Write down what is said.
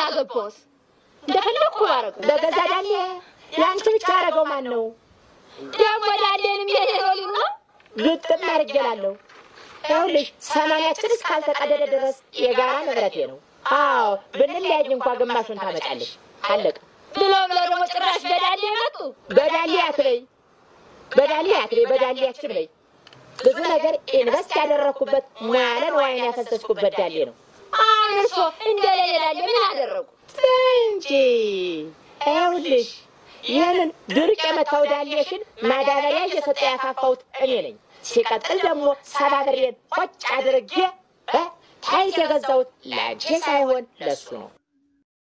ባገባውስ እንደፈለግኩ ባረገው በገዛ ዳሌ የአንቺ ብቻ ያደረገው ማን ነው? ደግሞ ዳሌንም የኔ ነው ሊሉ ነው። ግጥም አድርጌላለሁ። ይኸውልሽ ሰማንያችን እስካልተቀደደ ድረስ የጋራ ንብረቴ ነው። አዎ ብንለያይ እንኳ ግማሹን ታመጫለሽ። አለቀ። ብሎ ብሎ ደግሞ ጭራሽ በዳሌ መጡ። በዳሌ አትበይ፣ በዳሌ አትበይ፣ በዳሌያችን በይ። ብዙ ነገር ኢንቨስት ያደረግኩበት ሙያለ ንዋይን ያፈሰስኩበት ዳሌ ነው አሁን እርሶ እንደሌለ ዳሌ ምን አደረጉ? እንጂ ይኸውልሽ ይህንን ድርቅ የመታው ዳሌሽን ማዳበሪያ እየሰጠ ያፋፋሁት እኔ ነኝ። ሲቀጥል ደግሞ ሰባብሬን ቆጭ አድርጌ እ ታይት የገዛሁት ለአንቺ ሳይሆን ለሱ ነው።